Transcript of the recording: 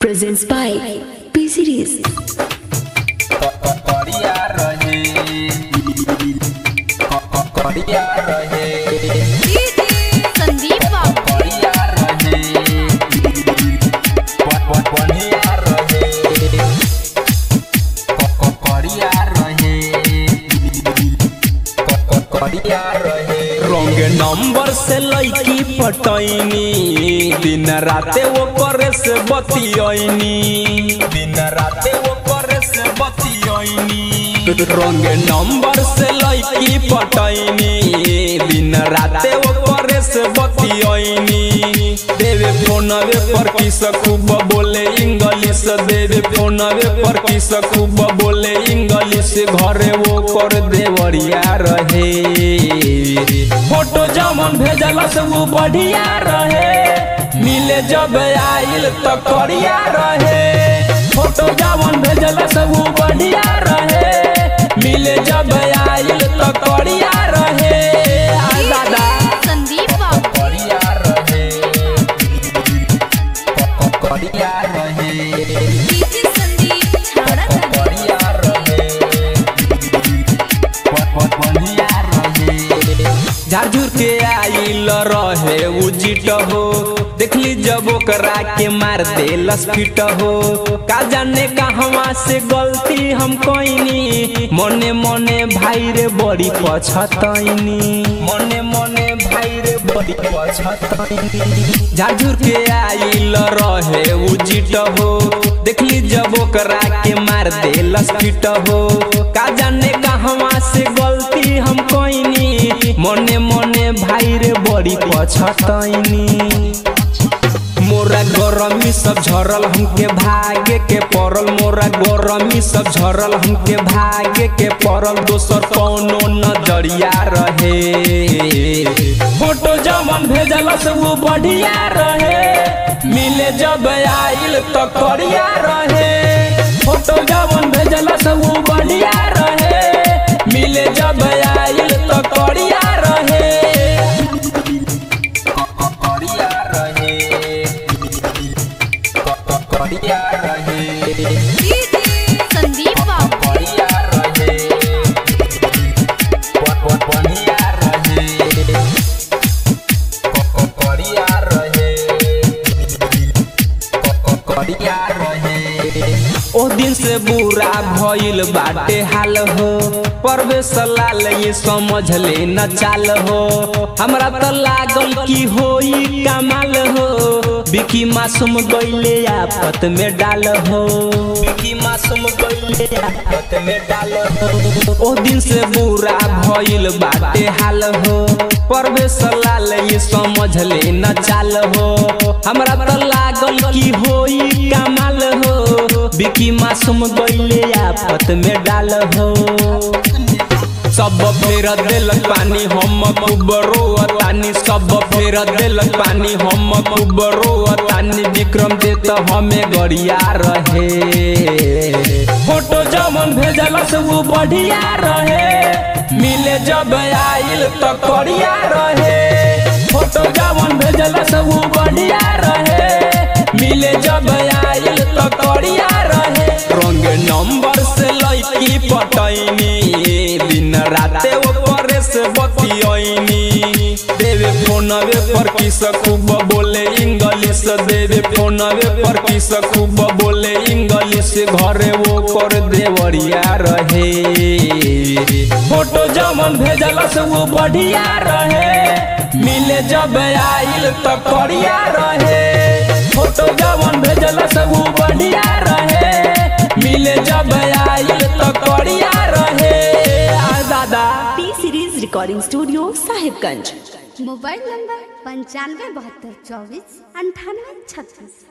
presents by P Series. करिया रहे करिया रहे संदीप बाबू करिया रहे बढ़िया रहे करिया रहे करिया रहे रंग नंबर से लईकी पटैनी दिन राते वो करे से बतियनी दिन राते वो करे से बतियनी रंग नंबर से लईकी पटैनी दिन राते वो करे से बतियनी देवे फोनवे पर किस खूब बोले इंग्लिश देवे फोनवे पर किस खूब बोले इंग्लिश घरे वो कर देवरिया रहे फोटो जमन भेजल से वो बढ़िया रहे मिले जब आइल तो करिया रहे फोटो जमन भेजल से वो बढ़िया रहे मिले जब आइल तो करिया रहे आ दादा संदीप बाबू करिया रहे करिया रहे डीजे संदीप छाड़ा बढ़िया रहे बढ़िया रहे झारझुर के आइल रहे उजिट हो देखली जब ओकरा के मार दे लसफिट हो का जाने कहवा से गलती हम कईनी मने मने भाई रे बड़ी पछतैनी मने मने भाई रे बड़ी पछतैनी झारझुर के आइल रहे उजिट हो देखली जब ओकरा के मार दे लसफिट हो का जाने कहवा से गलती हम कईनी मने मने भाई रे बड़ी पछतैनी मोरा गरमी सब झरल हमके भागे के पड़ल मोरा गरमी सब झरल हमके भागे के पड़ल दोसर कौनो नजरिया रहे फोटो जमन भेजल से वो बढ़िया रहे मिले जब आइल तो करिया रहे फोटो जमन भेजल से वो बढ़िया रहे मिले जब आइल तो करिया रहे करिया रहे करिया रहे संदीप बाबू बढ़िया रहे बढ़िया रहे बढ़िया रहे बढ़िया रहे ओ दिन से बुरा भइल बाटे हाल हो परवेश लाल ये समझ ले न चाल हो हमरा त लागल की होई कमाल हो बिकी मासूम गइले आफत में डाल हो बिकी मासूम गइले आफत में डाल हो ओ दिन से बुरा भइल बाटे हाल हो परवेश लाल ये समझ ले न चाल हो हमरा त लागल की होई कमाल हो बिकी मासूम गइले आफत में डाल हो सब फेर देलक पानी हम खूब रोअतानी सब फेर देलक पानी हम खूब रोअतानी विक्रम दे तो हमें गरिया रहे फोटो जमन भेजल से वो बढ़िया रहे मिले जब आइल तो करिया रहे फोटो जमन भेजल से वो बढ़िया रहे मिले जब आइल तो करिया रहे रंग नंबर से लईकी पटैनी दिन राते वो करे से बतियनी देवे फोनवे पर किस खूब बोले इंग्लिश देवे फोनवे पर किस खूब बोले इंग्लिश घरे वो कर देवरिया रहे फोटो जमन भेजल से वो बढ़िया रहे मिले जब आइल तो करिया रहे फोटो जमन भेजल से वो बढ़िया रहे मिले जब आइल तो करिया रहे आ दादा P Series Recording Studio, Sahibganj. Mobile number पंचानवे बहत्तर चौबीस अंठानवे छत्तीस